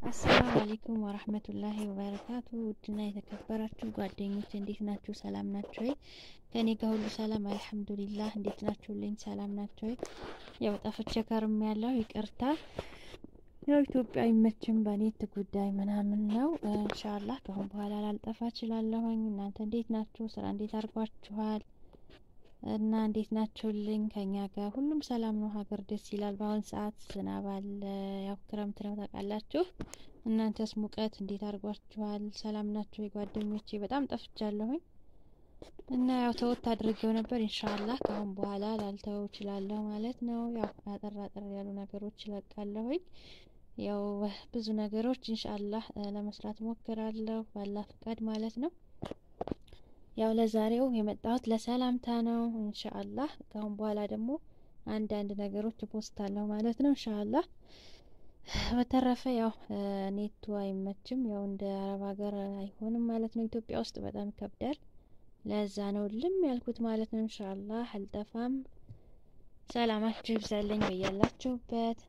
አሰላሙ አሌይኩም ወራህመቱላሂ ወበረካቱ። ውድና የተከበራችሁ ጓደኞች እንዴት ናችሁ? ሰላም ናቸው ወይ? ከኔ ጋር ሁሉ ሰላም አልሐምዱሊላህ። እንዴት ናችሁልኝ? ሰላም ናቸው ወይ? ያው ጠፍቼ ከርም ያለው ይቅርታ። ያው ኢትዮጵያ አይመችም በኔት ጉዳይ ምናምን ነው። ኢንሻአላህ ከአሁን በኋላ ላልጠፋ እችላለሁኝ። እናንተ እንዴት ናችሁ? ስራ እንዴት አድርጓችኋል? እና እንዴት ናችሁልኝ? ከኛ ጋር ሁሉም ሰላም ነው። ሀገር ደስ ይላል። በአሁን ሰዓት ዝናብ አለ። ያው ክረምት ነው ታውቃላችሁ። እናንተስ ሙቀት እንዴት አድርጓችኋል? ሰላም ናችሁ የጓደኞቼ? በጣም ጠፍቻለሁኝ እና ያው ተወት አድርጌው ነበር። ኢንሻአላህ ከአሁን በኋላ ላልተወው እችላለሁ ማለት ነው። ያው አጠር አጠር ያሉ ነገሮች እለቃለሁኝ። ያው ብዙ ነገሮች ኢንሻአላህ ለመስራት ሞክራለሁ ባላ ፍቃድ ማለት ነው። ያው ለዛሬው የመጣሁት ለሰላምታ ነው። ኢንሻአላህ ከአሁን በኋላ ደግሞ አንዳንድ ነገሮች ፖስታለሁ ማለት ነው። ኢንሻአላህ በተረፈ ያው ኔቱ አይመችም። ያው እንደ አረብ ሀገር አይሆንም ማለት ነው። ኢትዮጵያ ውስጥ በጣም ይከብዳል። ለዛ ነው ልም ያልኩት ማለት ነው። ኢንሻአላህ አልጠፋም። ሰላማችሁ ይብዛልኝ በያላችሁበት።